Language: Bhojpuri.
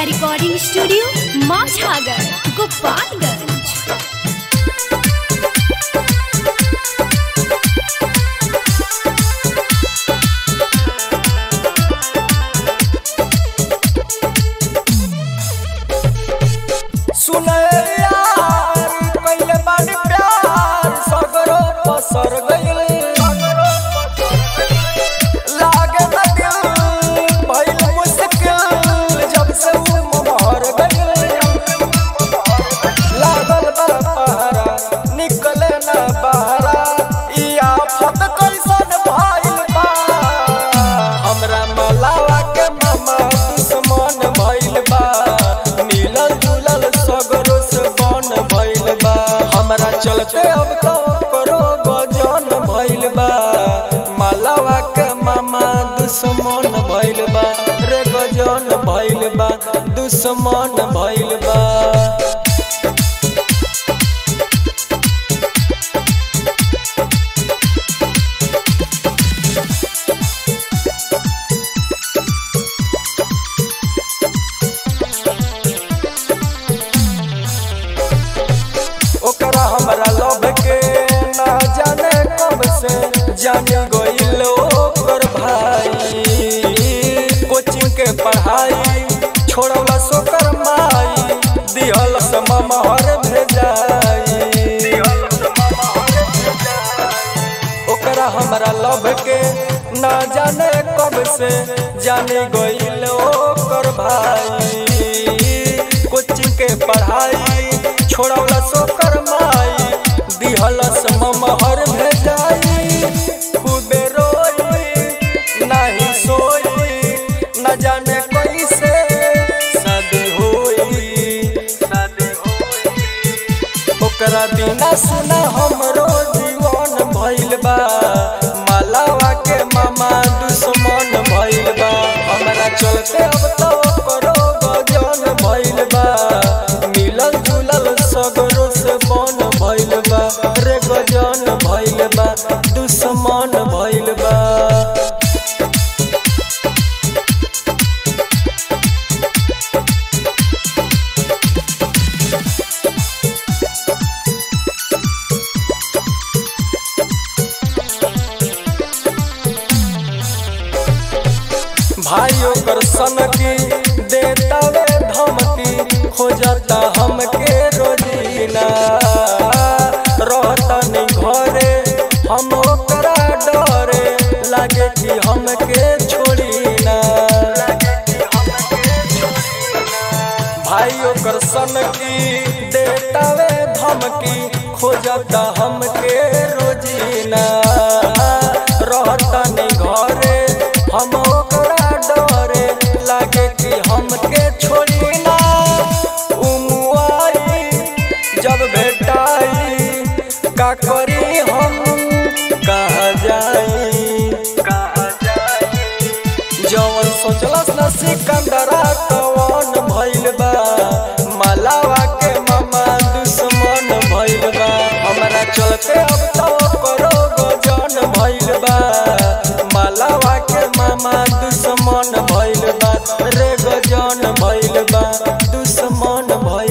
रिकॉर्डिंग स्टूडियो माझागर गोपालगंज सुने यार पहले बानी प्यार सगरो पसर गइल लागे न दिल भइल मुश्किल जब से वो मोहर गइल लागल बा पहरा निकले न बहरा ई आफत कैसन भइल बा हमरा मलावा के मामा दुश्मन भइल बा मिलल जुलल सगरो से बन भइल बा हमरा चलते अब तो करो गजन भइल बा मलावा के मामा दुश्मन भइल बा रे गजन भइल बा दुश्मन भइल बा ओकरा हमरा लव के ना जाने कब से जाने गइल ओकर भाई कोचिंग के पढ़ाई छोड़ला सोकर माई दिहल समहर भेजाई ओकरा हमरा लव के ना जाने कब से जाने गइल ओकर भाई कोचिंग के पढ़ाई छोड़ला सोकर माई दिहलस ममहर भेजाई खूबे रोई नाही सोई न जाने कैसे शादी होई शादी होई ओकरा बिना सुना हमरो जीवन भइल बा मालावा के मामा दुश्मन भइल बा हमरा चलते अब तो करो गजन भइल बा मिलल जुलल सगरो से बन भइल बा रे गजन भइल बा दुश्मन भइल बा भाई ओकर सनकी देतावे धमकी खोजता हमके रोजीना रहता नहीं घरे हम ओकरा डरे लागे कि हमके छोड़ी ना भाई ओकर सनकी देतावे धमकी खोजता हमके रोजीना रहता नहीं घरे हम ओकरा डरे लागे कि हमके छोड़ी ना उमुआई जब भेटाई का करी हम कहाँ जाई कहाँ जाई जवन सोचलस न सिकंदरा कवन भइल बा मलावा के मामा दुश्मन भइल बा हमरा चलते अब तो करो गजन भइल बा मलावा के मामा दुश्मन भइल बा रे गजन भइल बा दुश्मन भइल